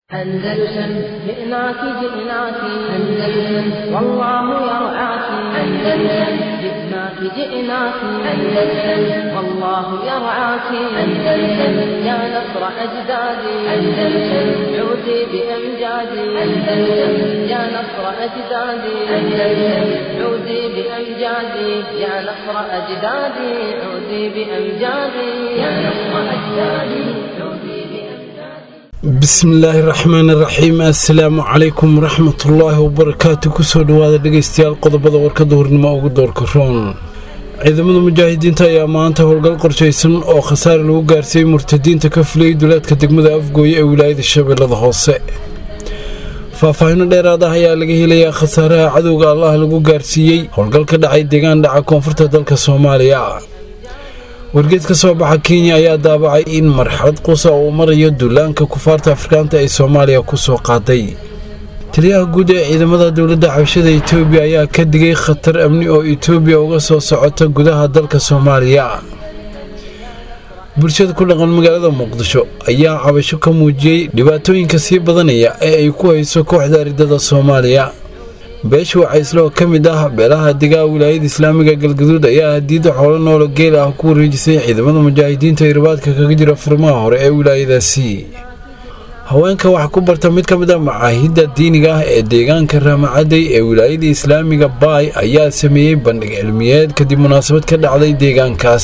أندلسن جئناك جئناك أندلسن والله يرعاك أندلسن جئناك جئناك أندلسن والله يرعاك أندلسن يا نصر أجدادي أندلسن عودي بأمجادي أندلسن يا نصر أجدادي أندلسن عودي بأمجادي يا نصر أجدادي عودي بأمجادي يا نصر أجدادي عودي بأمجادي bismillaahi raxmaani raxiim assalaamu calaykum waraxmatullaahi wabarakaatu kusoo dhowaada dhegaystayaal qodobada warkada hornimo ugu doorka roon ciidamada mujaahidiinta ayaa maanta howlgal qorshaysan oo khasaare lagu gaarsiiyey murtadiinta ka fuliyey duleedka degmada afgooye ee wilaayada shabeellada hoose faahfaahino dheeraad ah ayaa laga helayaa khasaaraha cadowga allah lagu gaarsiiyey howlgal ka dhacay deegaan dhaca koonfurta dalka soomaaliya wargeed ka soo baxa kenya ayaa daabacay in marxalad qusa uu marayo duulaanka kufaarta afrikaanta ee soomaaliya ku soo qaaday taliyaha guud ee ciidamada dowladda xabashada etoobiya ayaa ka digay khatar amni oo etoobiya uga soo socota gudaha dalka soomaaliya bulshada ku dhaqan magaalada muqdisho ayaa cabasho ka muujiyey dhibaatooyinka sii badanaya ee ay ku hayso kooxda aridada soomaaliya beesha wacaysle oo ka mid ah beelaha degaa wilaayada islaamiga galgaduud ayaa hadiida xoolo noolo geel ah ku wareejisay ciidamada mujaahidiinta ee ribaadka kaga jira furmaha hore ee wilaayadaasi haweenka wax ku barta mid ka mid a macaahidda diiniga ah ee deegaanka raamacadey ee wilaayada islaamiga baay ayaa sameeyey bandhig cilmiyeed kadib munaasabad ka dhacday deegaankaas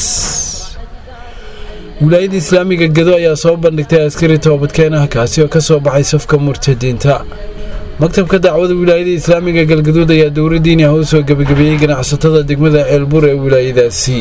wilaayada islaamiga gedo ayaa soo bandhigtay askari toobadkeen ah kaasi oo ka soo baxay safka murtadiinta maktabka dacwada wilaayada islaamiga galgaduud ayaa dowladdiini ah u soo gebagabeeyey ganacsatada degmada ceelbur ee wilaayadaasi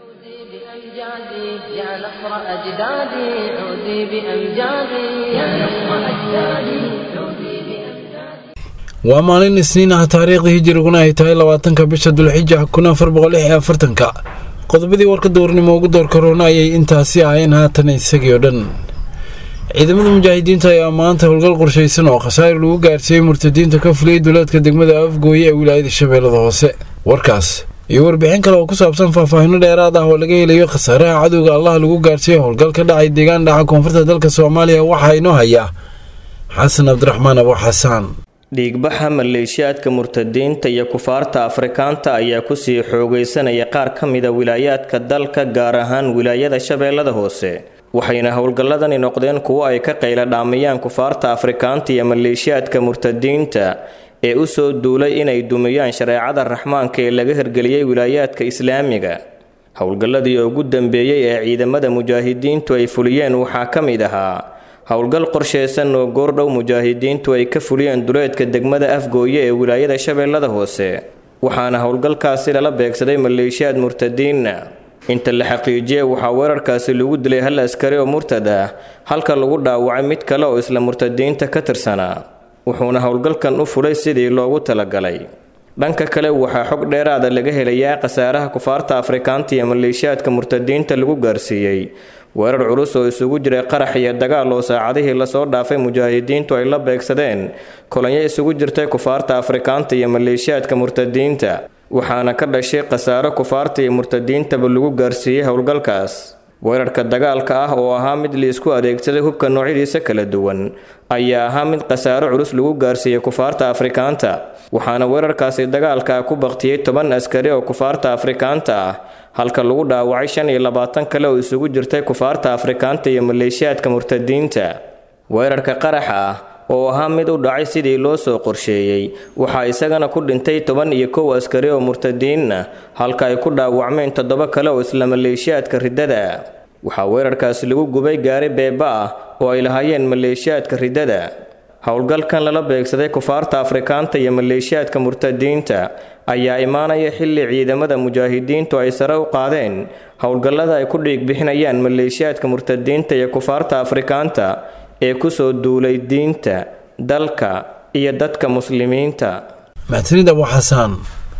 عودي بأمجادي يا نصر أجدادي عودي بأمجادي يا نصر أجدادي عودي بأمجادي waa maalin isniin ah taariikhda hijiriguna ay tahay labaatanka bisha dulxija kun afar boqol lix iyo afartanka qodobadii warka dowrnimo ugu door karoona ayay intaasi ahayeen haatan isagii oo dhan ciidamada mujaahidiinta ayaa maanta howlgal qorshaysan oo khasaare lagu gaarsiiyey murtadiinta ka fuliyey duleedka degmada afgooye ee wilaayada shabeellada hoose warkaas iyo warbixin kale oo ku saabsan faahfaahino dheeraad ah oo laga helayo khasaaraha cadowga allah lagu gaarsiiyey howlgal ka dhacay deegaan dhaca koonfurta dalka soomaaliya waxaa inoo haya xasan cabdiraxmaan abo xasaan dhiigbaxa maleeshiyaadka murtadiinta iyo kufaarta afrikaanta ayaa kusii xoogaysanaya qaar ka mida wilaayaadka dalka gaar ahaan wilaayada shabeellada hoose waxayna howlgalladani noqdeen kuwo ay ka qayla dhaamayaan kufaarta afrikaanta iyo maleeshiyaadka murtadiinta ee u soo duulay inay dumiyaan shareecada raxmaanka ee laga hirgeliyey wilaayaadka islaamiga howlgalladii ugu dambeeyey ee ciidamada mujaahidiintu ay fuliyeen waxaa ka mid ahaa howlgal qorshaysan oo goordhow mujaahidiintu ay ka fuliyeen duleedka degmada afgooye ee wilaayada shabeellada hoose waxaana howlgalkaasi lala beegsaday maleeshiyaad murtadiinna inta la xaqiijiyey waxaa weerarkaasi lagu dilay hal askari oo murtad ah halka lagu dhaawacay mid kale oo isla murtadiinta ka tirsanaa wuxuuna howlgalkan u fulay sidii loogu talagalay dhanka kale waxaa xog dheeraada laga helayaa khasaaraha kufaarta afrikaanta iyo maleeshiyaadka murtadiinta lagu gaarsiiyey weerar culus oo isugu jiray qarax iyo dagaal oo saacadihii lasoo dhaafay mujaahidiintu ay la beegsadeen kolonyo isugu jirtay kufaarta afrikaanta iyo maleeshiyaadka murtadiinta waxaana ka dhashay khasaaro kufaarta iyo murtadiintaba lagu gaarsiiyey howlgalkaas weerarka dagaalka ah oo ahaa mid liisku adeegsaday hubka noocyadiisa kala duwan ayaa ahaa mid khasaaro culus lagu gaarsiiyey kufaarta afrikaanta waxaana weerarkaasi dagaalka ku baktiyey toban askari oo kufaarta afrikaanta ah halka lagu dhaawacay shan iyo labaatan kale oo isugu jirtay kufaarta afrikaanta iyo maleeshiyaadka murtadiinta weerarka qaraxa ah oo ahaa mid u dhacay sidii loo soo qorsheeyey waxaa isagana ku dhintay toban iyo kow askari oo murtadiinna halka ay ku dhaawacmeen toddoba kale oo isla maleeshiyaadka riddada waxaa weerarkaasi lagu gubay gaari beeba ah oo ay lahaayeen maleeshiyaadka riddada howlgalkan lala beegsaday kufaarta afrikaanta iyo maleeshiyaadka murtadiinta ayaa imaanaya xilli ciidamada mujaahidiintu ay sare u qaadeen howlgallada ay ku dhiig bixinayaan maleeshiyaadka murtadiinta iyo kufaarta afrikaanta ee kusoo duulay diinta dalka iyo dadka muslimiinta maxsanid abu xasaan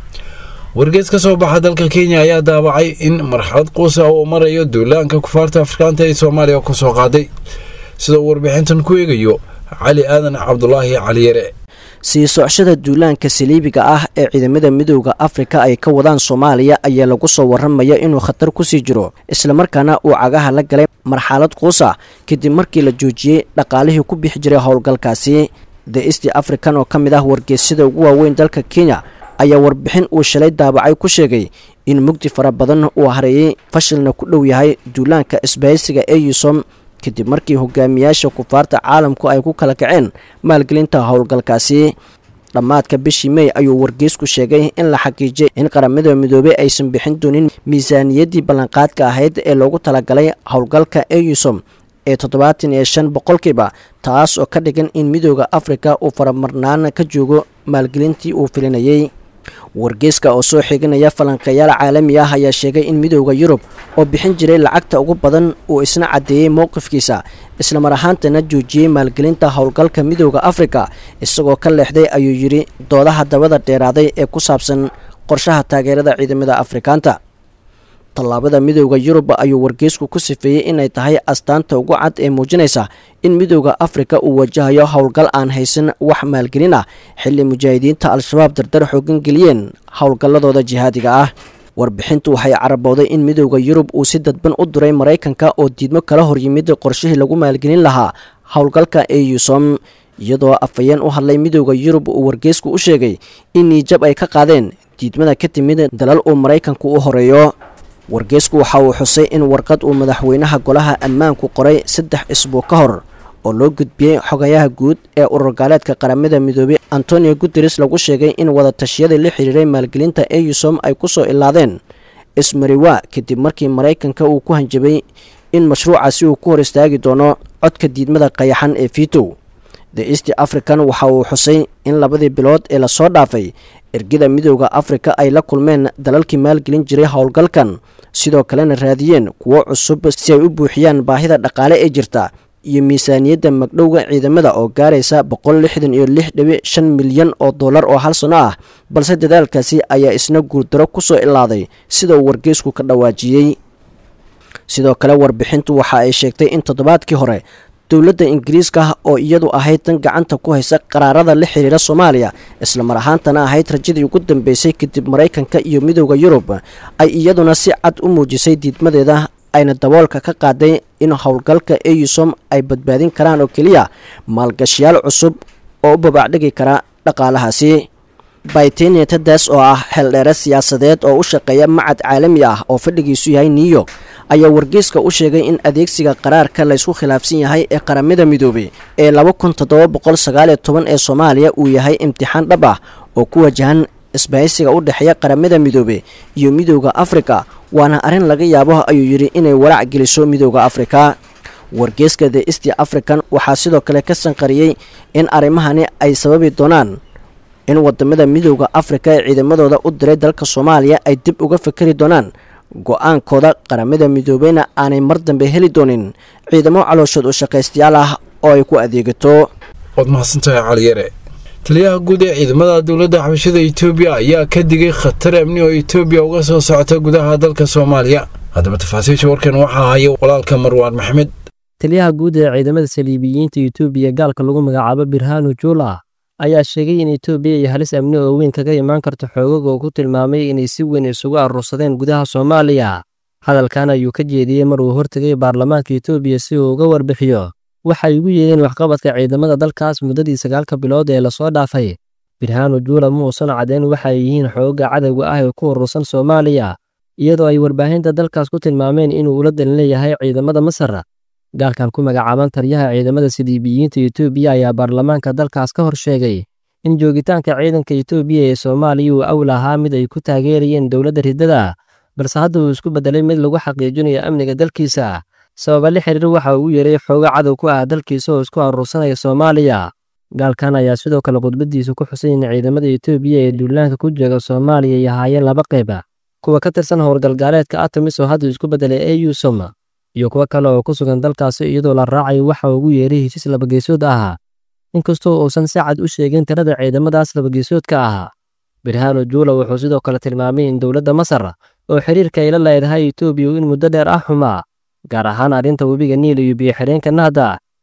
wargees ka soo baxa dalka kenya ayaa daabacay in marxalad quusa uu marayo duulaanka kufaarta afrikaanta ee soomaaliya kusoo qaaday sida uu warbixintan ku eegayo cali aadan cabdulaahi caliyare sii socshada duulaanka saliibiga ah ee ciidamada midooda afrika ay ka wadaan soomaaliya ayaa lagu soo waramaya inuu khatar kusii jiro islamarkaana uu cagaha la galay marxalad quusa kadib markii la joojiyey dhaqaalihii ku bixi jiray howlgalkaasi the east african oo ka mid ah wargeysyada ugu waaweyn dalka kenya ayaa warbixin uu shalay daabacay ku sheegay in mugdi fara badan uu hareeyey fashilna ku dhow yahay duulaanka isbahaysiga eusom kadib markii hogaamiyaasha kufaarta caalamku ay ku kala kaceen maalgelinta howlgalkaasi dhammaadka bishii mey ayuu wargeysku sheegay in la xaqiijiyay in qaramada midoobey aysan bixin doonin miisaaniyaddii ballanqaadka ahayd ee loogu talagalay howlgalka eusom ee toddobaatan iyo shan boqolkiiba taas oo ka dhigan in midooda afrika uu faramarnaan ka joogo maalgelintii uu filinayay wargeyska oo soo xiganaya falanqeeyaal caalami ah ayaa sheegay in midooda yurub oo bixin jiray lacagta ugu badan uu isna caddeeyey mowqifkiisa islamar ahaantana joojiyey maalgelinta howlgalka midooda afrika isagoo ka leexday ayuu yidhi doodaha dabada dheeraaday ee ku saabsan qorshaha taageerada ciidamada afrikaanta tallaabada midooda yurub ayuu wargeysku ku sifeeyey inay tahay astaanta ugu cad ee muujinaysa in midooda afrika uu wajahayo howlgal aan haysan wax maalgelin ah xilli mujaahidiinta al-shabaab dardar xoogan geliyeen howlgalladooda jihaadiga ah warbixintu waxay carabowday in midooda yurub uu si dadban u diray maraykanka oo diidmo kala hor yimid qorshihii lagu maalgelin lahaa howlgalka eusom iyadoo afhayeen u hadlay midooda yurub uu wargeysku u sheegay in niijab ay ka qaadeen diidmada ka timid dalal uu maraykanku u horeeyo wargeysku waxa uu xusay in warqad uu madaxweynaha golaha ammaanku qoray saddex isbuuc ka hor oo loo gudbiyey xogayaha guud ee ururgaaleedka qaramada midoobey antonio guteres lagu sheegay in wadatashyadii la xiriiray maalgelinta eusom ay ku soo ilaadeen ismariwa kadib markii maraykanka uu ku hanjabay in mashruucaasi uu ku hor istaagi doono codka diidmada qayaxan ee vitow the east african waxa uu xusay in labadii bilood ee lasoo dhaafay ergada midooda afrika ay la kulmeen dalalkii maalgelin jiray howlgalkan sidoo kalena raadiyeen kuwo cusub si ay u buuxiyaan baahida dhaqaale ee jirta iyo miisaaniyadda magdhowga ciidamada oo gaaraysa boqol lixdan iyo lix dhibic shan milyan oo dollar oo hal sano ah balse dadaalkaasi ayaa isna guuldaro ku soo ilaaday sida uu wargeysku ka dhawaajiyey sidoo kale warbixintu waxa ay sheegtay in toddobaadkii hore dowladda ingiriiska oo iyadu ahayd tan gacanta ku haysa qaraarada la xiriira soomaaliya islamar ahaantana ahayd rajadii ugu dambeysay kadib maraykanka iyo midooda yurub ay iyaduna si cad u muujisay diidmadeeda ayna daboolka ka qaaday in howlgalka eusom ay badbaadin karaan oo keliya maalgashiyaal cusub oo u babaacdhigi kara dhaqaalahaasi baytenia tadaas oo ah xeeldheere siyaasadeed oo u shaqeeya macad caalami ah oo fadhigiisu yahay new york ayaa wargeyska u sheegay in adeegsiga qaraarka laysku khilaafsan yahay ee qaramada midoobey ee laba kun toddoba boqol sagaaliyo toban ee soomaaliya uu yahay imtixaan dhab ah oo ku wajahan isbahaysiga u dhexeeya qaramada midoobe iyo midooda afrika waana arrin laga yaabo ayuu yidhi inay walaac geliso midooda afrika wargeyska the east african waxaa sidoo kale ka sanqariyey in arrimahani ay sababi doonaan in wadamada midooda afrika ee ciidamadooda u diray dalka soomaaliya ay dib uga fikeri doonaan go-aankooda qaramada midoobeyna aanay mar dambe heli doonin ciidamo calooshood u shaqaystayaal ah oo ay ku adeegato waad mahadsantahay caliyare taliyaha guud ee ciidamada dowladda xabashada etoobiya ayaa ka digay khatar amni oo etoobiya uga soo socota gudaha dalka soomaaliya haddaba tafaasiisha warkan waxaa haya walaalka marwaan maxmed taliyaha guud ee ciidamada saliibiyiinta etoobiya gaalka lagu magacaabo birhanu juula ayaa sheegay in etoobiya iyo halis amni oo weyn kaga imaan karto xoogag oo ku tilmaamay inay si weyn isugu aruursadeen gudaha soomaaliya hadalkan ayuu ka jeediyey mar uu hortegay baarlamaanka etoobiya si uu uga warbixiyo waxay ugu yeedeen waxqabadka ciidamada dalkaas muddadii sagaalka bilood ee lasoo dhaafay birhanu juula ma uusan caddayn waxa ay yihiin xoogga cadowga ah ee ku urursan soomaaliya iyadoo ay warbaahinta dalkaas ku tilmaameen inuu ula dalin leeyahay ciidamada masar gaalkan ku magacaaban taliyaha ciidamada saliibiyiinta etoobiya ayaa baarlamaanka dalkaas ka hor sheegay in joogitaanka ciidanka etoobiya ee soomaaliya uu awl ahaa mid ay ku taageerayeen dowladda riddada balse hadda uu isku beddelay mid lagu xaqiijinayo amniga dalkiisa sababa la xiriir waxa uu yeeray xooga cadow ku ah dalkiisa oo isku aruursanaya soomaaliya gaalkan ayaa sidoo kale khudbadiisa ku xusay in ciidamada etoobiya ee duulaanka ku jooga soomaaliya ay ahaayeen laba qayba kuwa ka tirsan howlgalgaaleedka atamis oo hadda isku beddelay eusom iyo kuwo kale oo ku sugan dalkaasi iyadoo la raacayo waxa ugu yeeray heshiis labageesood ahaa inkastoo uusan si cad u sheegin tirada ciidamadaas labageesoodka ahaa birhano juula wuxuu sidoo kale tilmaamay in dowladda masar oo xiriirka ay la leedahay etoobiya in muddo dheer ah xumaa gaar ahaan arrinta webiga niil iyo biyo-xireenka nahda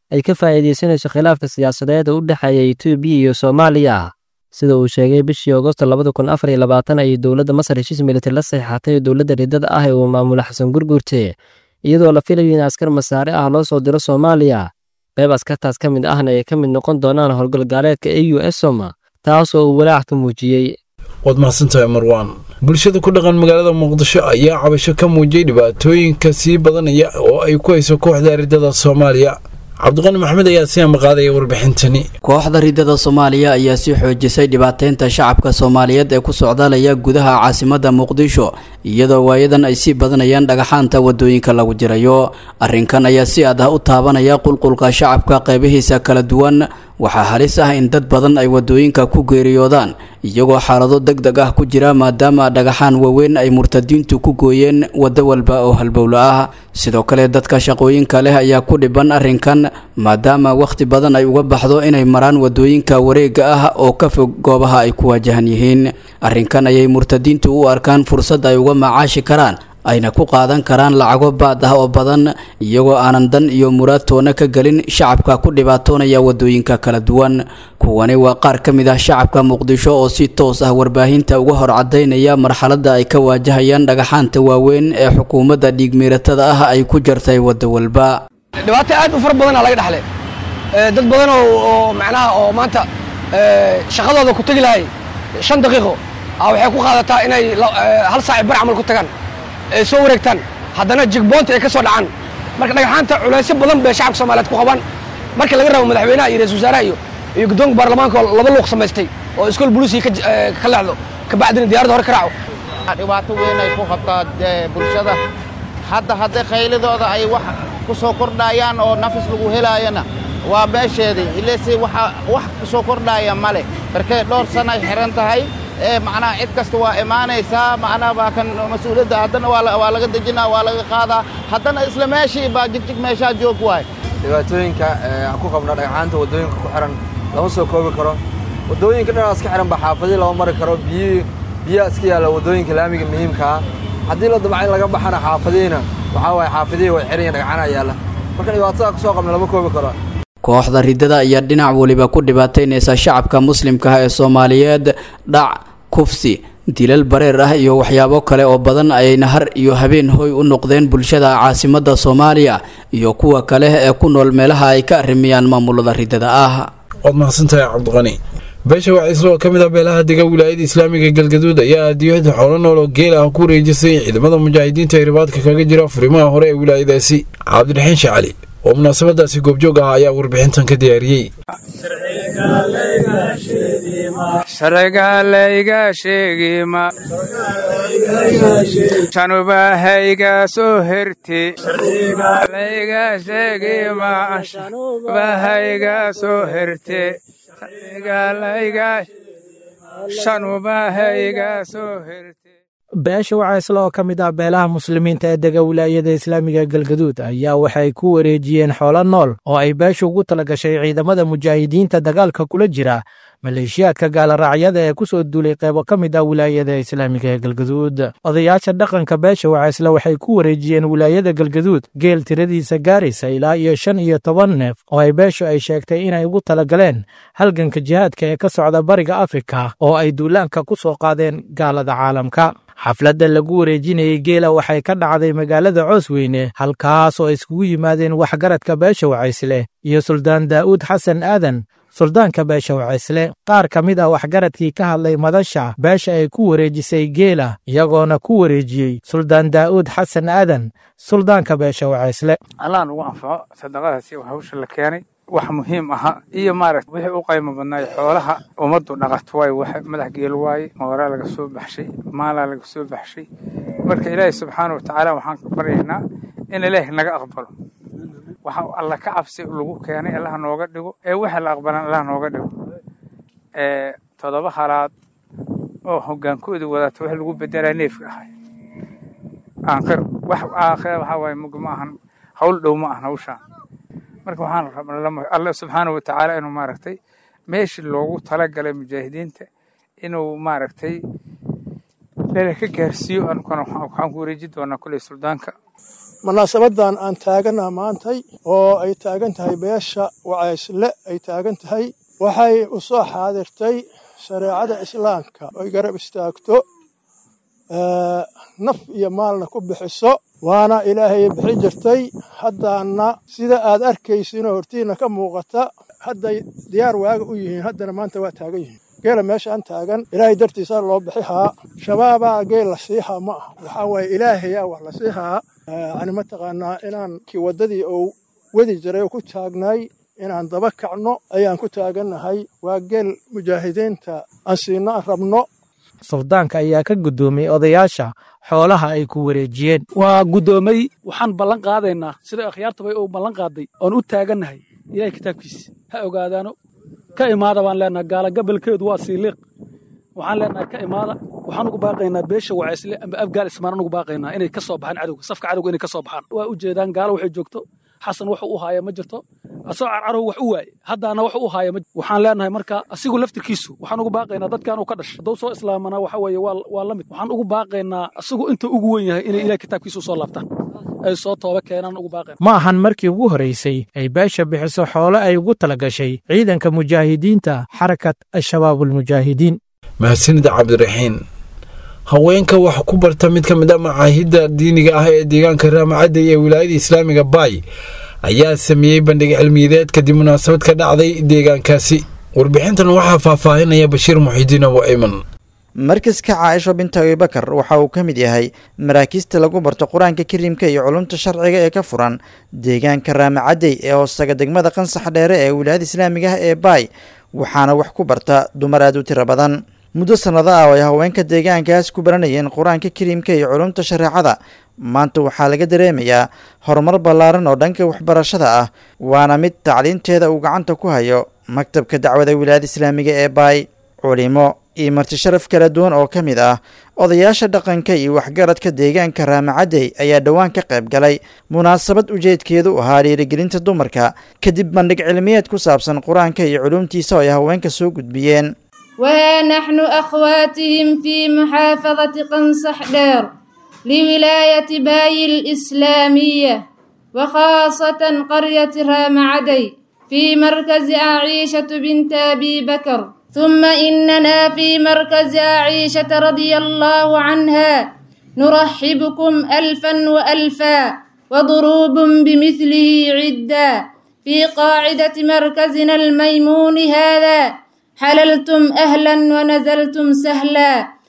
ay ka faa'iidaysanayso khilaafka siyaasadeed oo u dhexeeya etoobiya iyo soomaaliya sida uu sheegay bishii agosto labada kun afar iyo labaatan ayay dowladda masar heshiis militari la saxiixatay dowladda riddada ah ee uu maamulo xasan gurgurte iyadoo la filayo in askar masaare ah loo soo diro soomaaliya qayb askartaas ka mid ahna ay ka mid noqon doonaan howlgalgaaleedka e u esom taas oo uu walaac ka muujiyey waad mahadsantahay marwaan bulshada ku dhaqan magaalada muqdisho ayaa cabasho ka muujiyey dhibaatooyinka sii badanaya oo ay ku hayso kooxda riddada soomaaliya cabdiqani maxamed ayaa si amaqaadaya warbixintani kooxda riddada soomaaliya ayaa sii xoojisay dhibaateynta shacabka soomaaliyeed ee ku socdaalaya gudaha caasimadda muqdisho iyadoo waayadan ay sii badanayaan dhagaxaanta wadooyinka lagu jirayo arrinkan ayaa si aad ah u taabanaya qulqulka shacabka qeybihiisa kala duwan waxaa halis ah in dad badan ay wadooyinka ku geeriyoodaan iyagoo xaalado deg deg ah ku jira maadaama dhagaxaan waaweyn ay murtadiintu ku gooyeen waddo walba oo halbowlo ah sidoo kale dadka shaqooyinka leh ayaa ku dhiban arrinkan maadaama wakhti badan ay uga baxdo inay maraan wadooyinka wareega ah oo ka fog goobaha ay ku waajahan yihiin arrinkan ayay murtadiintu u arkaan fursad ay uga macaashi karaan ayna ku qaadan karaan lacago baad ah oo badan iyagoo aanan dan iyo muraad toona ka gelin shacabka ku dhibaatoonaya wadooyinka kala duwan kuwani waa qaar ka mid ah shacabka muqdisho oo si toos ah warbaahinta uga hor cadaynaya marxaladda ay ka waajahayaan dhagaxaanta waaweyn ee xukuumadda dhiigmiiratada ah ay ku jartay waddo walba dhibaato aad u fara badanaa laga dhexle dad badan oo macnaha oo maanta shaqadooda ku tegi lahay shan daqiiqo waxay ku qaadataa inay hal saaci bar camal ku tagaan ay soo wareegtaan haddana jigboonta ay ka soo dhacaan marka dhagaxaanta culaysyo badan bay shacabka soomaaliyeed ku qabaan marka laga rabo madaxweynaha iyo ra-isul wasaaraha iyo iyo guddoonka baarlamaanka oo laba luuq samaystay oo iskool buluusiga ka leexdo kabacdina diyaaradda hore ka raaco dhibaato weyn ay ku qabtaa bulshada hadda hadday khaylidooda ay wax ku soo kordhayaan oo nafis lagu helaayana waa meesheedii ilese waxa wax ku soo kordhaya male markay dhowr sana ay xiran tahay ee macnaha cid kasta waa imaanaysaa macnaha waa kan mas-uuliyadda haddana waa laga dejinaa waa laga qaadaa haddana isla meeshii baa jigjig meeshaa joog waay dhibaatooyinka aan ku qabna dhagxaanta waddooyinka ku xihan lama soo koobi karo waddooyinka dhinacaas ka xihan ba xaafadii lama mari karo biyi biyaa iska yaalla waddooyinka laamiga muhiimkaa haddii la damca in laga baxana xaafadihiina waxaa waaye xaafadihii way xihan yihin dhagxana yaalla marka dhibaatada ku soo qabna lama koobi karo kooxda riddada ayaa dhinac weliba ku dhibaataynaysa shacabka muslimkaah ee soomaaliyeed dhac kufsi dilal bareer ah iyo waxyaabo kale oo badan ayayna har iyo habeen hoy u noqdeen bulshada caasimadda soomaaliya iyo kuwa kale ee ku nool meelaha ay ka arrimiyaan maamulada riddada ah waad mahadsantahay cabdiqani beesha waciisle oo ka mid ah beelaha dega wilaayada islaamiga galgaduud ayaa adiyada xoolo nool oo geel ah ku wareejisay ciidamada mujaahidiinta ee ribaadka kaga jira furimaha hore ee wilaayadaasi cabdiraxiin shacali oo munaasabadaasi goobjoog ah ayaa warbixintan ka diyaariyey sharcigalayga sheegima shanubahayga soo herti layga sheegima shanubahayga soo herte sharcigalayga shanubahayga soo herte beesha wacaysle oo ka mid ah beelaha muslimiinta ee dega wilaayada islaamiga galgaduud ayaa waxay ku wareejiyeen xoolo nool oo ay beesha ugu tala gashay ciidamada mujaahidiinta dagaalka kula jira maleeshiyaadka gaaloraacyada ee ku soo duulay qeybo ka mid ah wilaayada islaamiga ee galgaduud odayaasha dhaqanka beesha wacaysle waxay ku wareejiyeen wilaayada galgaduud geel tiradiisa gaaraysa ilaa iyo shan iyo toban neef oo ay beeshu ay sheegtay inay ugu talagaleen halganka jihaadka ee ka socda bariga afrika oo ay duulaanka ku soo qaadeen gaalada caalamka xafladda lagu wareejinayey geela waxay ka dhacday magaalada coosweyne halkaas oo iskugu yimaadeen waxgaradka beesha wacaysle iyo suldaan daa'uud xasan aadan suldaanka beesha wacaysle qaar ka mid ah waxgaradkii ka hadlay madasha beesha ay ku wareejisay geela iyagoona ku wareejiyey suldaan daa'uud xasan aadan suldaanka beesha wacaysle allah nugu anfaco sadaqadaasi hawsha la keenay wax muhiim aha iyo maaragta wixii u qaymo badnaay xoolaha ummaddu dhaqato waaye wax madax geel waaye mooraa laga soo baxshay maalaa laga soo baxshay marka ilaahay subxaana wa tacaala waxaan ka baryaynaa in ilaahi naga aqbalo waxa alla ka cabsi lagu keenay allah nooga dhigo ee waxa la aqbalan allah nooga dhigo ee toddoba halaad oo hogaankooda wadata wax lagu bedelaa neefka ahay aakhir wax aakhir waxa waaye mug ma ahan hawl dhow ma ahan hawshaan marka waxaan rabnaa alla subxaana wa tacaala inuu maaragtay meeshii loogu talagalay mujaahidiinta inuu maaragtay lala ka gaarsiiyo anukana waxaan ku wareeji doonaa kuley suldaanka munaasabadan aan taagana maantay oo ay taagan tahay beesha wacaysle ay taagan tahay waxay u soo xaadirtay shareecada islaamka oy garab istaagto naf iyo maalna ku bixiso waana ilaahay bixin jirtay haddaana sida aad arkaysinoo hortiina ka muuqata hadday diyaar waaga u yihiin haddana maanta waa taagan yihiin geela meeshaan taagan ilaahay dartiisa loo bixihaa shabaabaa geel la siihaa ma aha waxaa waaye ilaahayaa wax la siihaa yani mataqaanaa inaan kii waddadii oo wadi jiray oo ku taagnay inaan daba kacno ayaan ku taagannahay waa geel mujaahidiinta aan siino aan rabno suldaanka ayaa ka guddoomiyey odayaasha xoolaha ay ku wareejiyeen waa guddoomay waxaan ballan qaadaynaa sida akhyaartabay uu ballan qaaday oon u taagannahay ilahay kitaabkiisa ha ogaadaano ka imaada baan leenahay gaala gabalkeedu waa siiliiq waxaan leenahay ka imaada waxaan ugu baaqaynaa beesha wacaysle amba afgaal ismaan anugu baaqaynaa inay ka soo baxaan cadowga safka cadowga inay ka soo baxaan waa u jeedaan gaalo waxay joogto xasan wuxuu u haaya ma jirto asagoo carcarow wax u waaye haddaana wax u haaya waxaan leenahay marka asigu laftirkiisu waxaan ugu baaqaynaa dadkan uu ka dhashay hadduu soo islaamana waxa weeye waa la mid waxaan ugu baaqaynaa asigu inta ugu wen yahay inay ilaah kitaabkiisa usoo laabtaan ay soo tooba keenaan ugu baaqayna ma ahan markii ugu horraysay ay beesha bixiso xoolo ay ugu tala gashay ciidanka mujaahidiinta xarakat al-shabaabulmujaahidiin mahadsanid cabdiraxiin haweenka waxa ku barta mid ka mid a macaahidda diiniga ah ee deegaanka raamacadda ee wilaayada islaamiga baay ayaa sameeyey bandhig cilmiyadeed kadib munaasabad ka dhacday deegaankaasi warbixintan waxaa faahfaahinaya bashiir muxidiin abu ayman markaska caaisho binta abibakar waxa uu ka mid yahay maraakiista lagu barto qur-aanka kariimka iyo culumta sharciga ee ka furan deegaanka raamacadey ee hoostaga degmada qansax dheere ee wilaayada islaamiga ah ee baay waxaana wax ku barta dumar aad u tiro badan muddo sannado ah oo ay haweenka deegaankaas ku baranayeen qur-aanka kariimka iyo culumta shareecada maanta waxaa laga dareemayaa horumar ballaaran oo dhanka waxbarashada ah waana mid tacliinteeda uu gacanta ku hayo maktabka dacwada wilaayada islaamiga ee baay culimo iyo marti sharaf kala duwan oo ka mid ah odayaasha dhaqanka iyo waxgaradka deegaanka raamacadey ayaa dhowaan ka qayb galay munaasabad ujeedkeedu ahaa dhiirigelinta dumarka kadib bandhig cilmiyeed ku saabsan qur-aanka iyo culumtiisa oo ay haweenka soo gudbiyeen وها نحن أخواتهم في محافظة قنصح دير لولاية باي الإسلامية وخاصة قرية رام عدي في مركز عائشة بنت أبي بكر ثم إننا في مركز عائشة رضي الله عنها نرحبكم ألفا وألفا وضروب بمثله عدا في قاعدة مركزنا الميمون هذا حللتم أهلا ونزلتم سهلا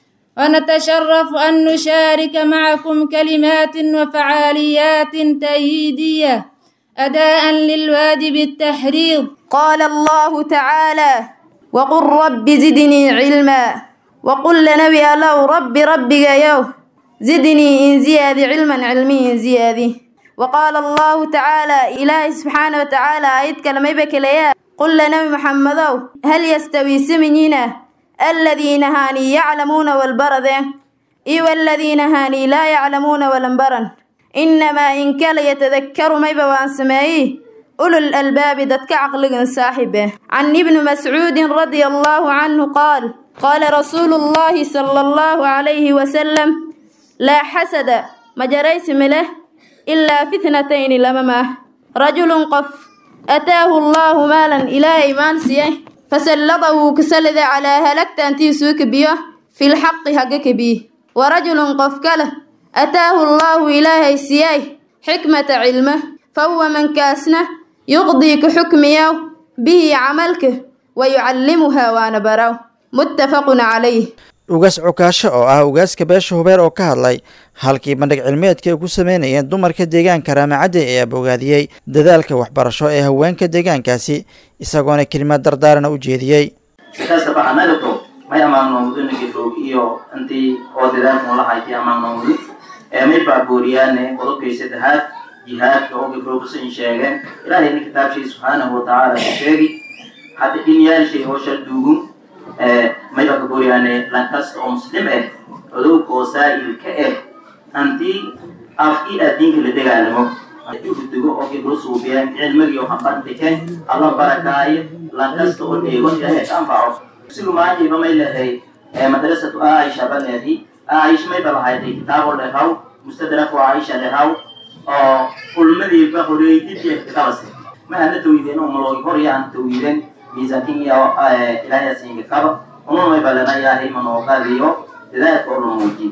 ونتشرف أن نشارك معكم كلمات وفعاليات تأييدية أداء للواجب التحريض قال الله تعالى وقل رب زدني علما وقل لنبي الله رب ربي يو زدني إن زيادي علما علمي إن زيادي وقال الله تعالى إلهي سبحانه وتعالى آيات كلمة بكليا قل لنبي محمد هل يستوي سمنينا الذين هاني يعلمون والبرد إي والذين هاني لا يعلمون والانبرن إنما إن كان يتذكر ما يبوان سمائي أولو الألباب دتك عقل صاحبه عن ابن مسعود رضي الله عنه قال قال رسول الله صلى الله عليه وسلم لا حسد مجريس مله إلا في اثنتين لممه رجل قف أتاه الله مالا إلى إيمان سيه فسلطه كسلد على هلكت أنتي سوك بيه في الحق حقك بيه ورجل قف كله أتاه الله إلهي سيه حكمة علمه فهو من كاسنه يقضي كحكميه به عملك ويعلمها وانا براو متفق عليه ugaas cukaasho oo ah ugaaska beesha hubeer oo ka hadlay halkii bandhig cilmeedka ay ku sameynayeen dumarka deegaanka raamacadde ayaa bogaadiyey dadaalka waxbarasho ee haweenka deegaankaasi isagoona kelimad dardaarana u jeediyey kastaba anagato may amaannoomudunagi roog iyo intii oo dadaalkan lahayti amaannoomudi ee may baabooriyaane qodobkay saddexaad jihaadka oo gifroogasan sheegeen ilaahay nin kitaabshay subxaanahu watacaala ku sheegi hadda dhinyaashay hoosha duugun may baabooriyaane lankasta oo muslim ah codowg oo saa'il ka ah antii afkii addiinka la dagaalamo uhudugo oo gibro suubiyeen cilmigii oo hambandhikeen alla barakaayo lankasta oo dheego ilaahay ka anfaco sigu maajiba may lehay madrasatu aisha baleedi aish may balahaytay kitaabo lehaw mustadraku aisha lehaw oo ulmadiiba horeeydiiya kabase ma hana tawideen oo maloogi hor yaan tawideen miisaankin iyo ilaahay siinga kaba unumay balana ilaahay manooqadiyo dadaalka oo la muujiyo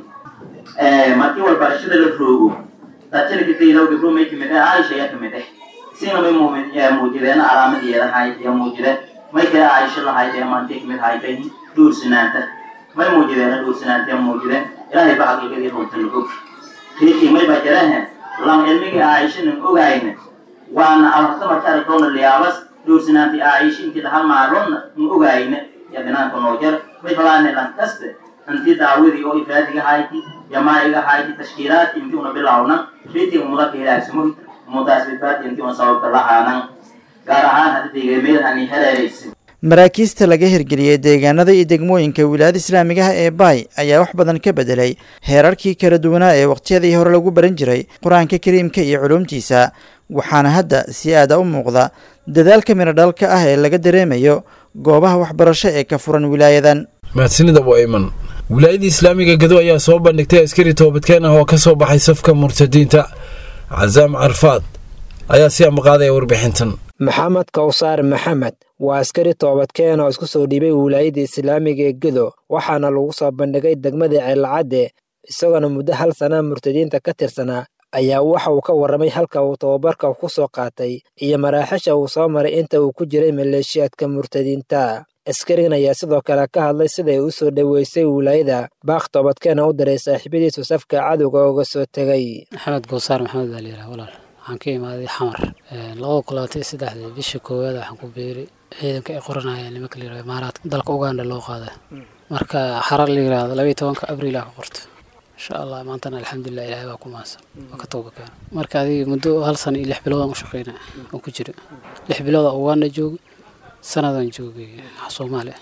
markii walbarashada la roogo dadjalkataydaw gabdho may kamid ah caaisha ayaa kamid ah sina may muumin muujideen calaamadeeda hayd ee muujideen may kale caaisha lahayd ee maantay kamid haytay dhuursanaanta may muujideen dhuursanaanta ee muujideen ilaahay ba xaqiiqadii runta la og riikii may ba jarahan lam cilmigii caaishanan ogayna waana abarta marka aragtoona liyaabas dhuursanaantii caaisha intii dhaha maalonna ma ogayna ya binaanka noo jar may falaane lan kaste intii daawadii oo ifraadiga hayti jamaa'iga hayti tashkiilaadki intii una bilawna riitiga mudaka hilaagsamo mudaas badbaadi intii una sababka lahaanan gaar ahaan hadda deegameedhani heleeraysa maraakiista laga hirgeliyey deegaanada iyo degmooyinka wilaayada islaamigaha ee baay ayaa wax badan ka bedelay heerarkii kala duwanaa ee waqtiyadii hore lagu baran jiray qur-aanka kariimka iyo culuumtiisa waxaana hadda si aada u muuqda dadaalka miradhalka ah ee laga dareemayo goobaha waxbarasho ee ka furan wilaayadan mahadsanida waiman wilaayadii islaamiga gado ayaa soo bandhigtay askari toobadkeen ah oo ka soo baxay safka murtadiinta casaam carfaad ayaa si amaqaadaya warbixintan maxamed kawsaar maxamed waa askari toobadkeen oo isku soo dhiibay wilaayadda islaamiga ee gedo waxaana lagu soo bandhigay degmada ceelcadde isagoona muddo hal sana murtadiinta ka tirsanaa ayaa waxa uu ka warramay halka uu tababarka ku soo qaatay iyo maraaxisha uu soo maray inta uu ku jiray maleeshiyaadka murtadiinta askarigan ayaa sidoo kale ka hadlay siday u soo dhoweysay wilaayada baaq toobadkeena u diray saaxiibadiisu safka cadowga uga soo tegay maxamed goosaar maxamed baa layidhaha walaal waxaan ka imaaday xamar labada kulaatay saddexdii bisha koowaad waxaan ku beeray ciidanka ay qoranayeen nimanka la yirahdo imaaraadka dalka uganda loo qaaday marka xarar la yirahdo labaiyo tobanka abriil aa ka qorta insha allah maantana alxamdulilah ilaahay baa ku mahadsan waa ka tooba keena marka adiga muddo hal sana iyo lix bilood aan u shaqeynaya oo ku jira lix bilood aa uganda joogay sanadaan joogay soomaaliya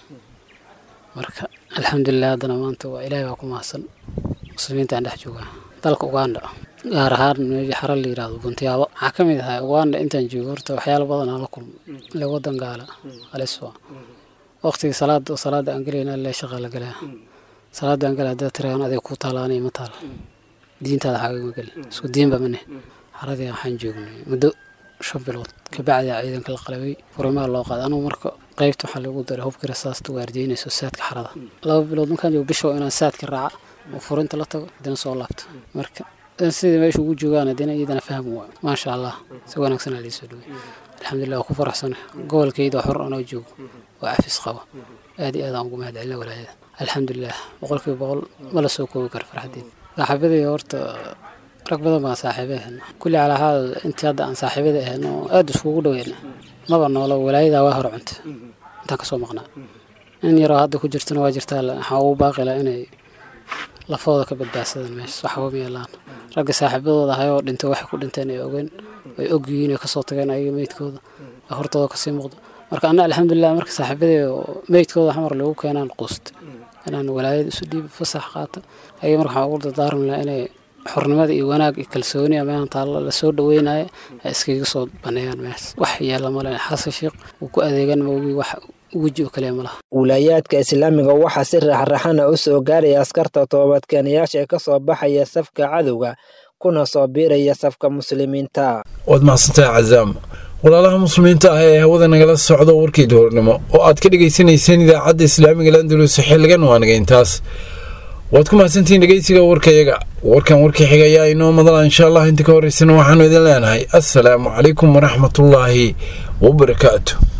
marka alxamdulilah haddana maanta waa ilaahay baa ku mahadsan muslimiinta aan dhex joogaa dalka uganda gaar ahaan meeshii xarar la yirahdo buntiyaabo waxaa ka mid ahaa uganda intaan joogo horta waxyaalo badan aan la kulmo ile wadan gaala aliswa waqtigii salaada salaada aan gelayna le shaqa la galaa salaada aan galaa haddaad tiraaan adeeg ku taalaanay ma taal diintaada xaagama gelin isku diinba mane xaradii waxaan joognay muddo shan bilood kabacdi ciidanka la qalabay furimaa loo qaaday anugu marka qaybta waxaa lagu daray hubkii rasaasta waardiyeynayso saadka xarada laba bilood markaan joogo bisho inaan saadka raaca oo furinta la tago haddana soo laabto marka sidai meesha ugu joogaan haddana iyadana faham waa maasha allah si wanaagsan aa liisoo dhaway alxamdulilah waa ku faraxsana gobolkayda xor anoo joogo oo cafis qaba aad iyo aad aan ugu mahad celina walaayada alxamdulilah boqolkiiba boqol ma la soo koobi karo farxadeed saaxiibadii horta rag badan baan saaxiiba ahayna kulli calaa xaal intii hadda aan saaxiibada ahayna oo aad iskugu dhaweyna maba noolo walaayadaa waa hor cunta intaan kasoo maqnaa in yaroo hadda ku jirtana waa jirtaa waxaa ugu baaqila inay lafooda ka badbaadsadaan meesha waxba ma yeelaan ragga saaxiibadooda ahay oo dhintay waxay ku dhinteen ay ogeen ay og yihiin ay kasoo tageen ayaga meydkooda ee hortooda kasii muuqda marka anna alxamdulilah marka saaxiibadee meydkooda xamar lagu keenaan quusta inaan walaayada isu dhiibo fasax qaata ayaga marka waxaan ugu dardaarmi lahaa inay xornimada iyo wanaag iyo kalsooni amaan taalla lasoo dhaweynayo ay iskaga soo baneeyaan mees wax yeela male xasan sheekh uu ku adeegan maogii wax weji oo kaliya ma laha wilaayaadka islaamiga waxaa si raxraxana u soo gaaraya askarta toobadkeenayaasha ee ka soo baxaya safka cadowga kuna soo biiraya safka muslimiinta waad mahadsantahay cazaam walaalaha muslimiinta ah ee hawada nagala socdo warkii duhurnimo oo aad ka dhegaysanayseen idaacadda islaamiga landalus xilligan waanaga intaas waad ku mahadsantihiin dhegeysiga warkayaga warkan warkii xiga ayaa inoo madala insha allah inta ka horeysana waxaanu idin leenahay assalaamu calaykum waraxmatullaahi wabarakaatu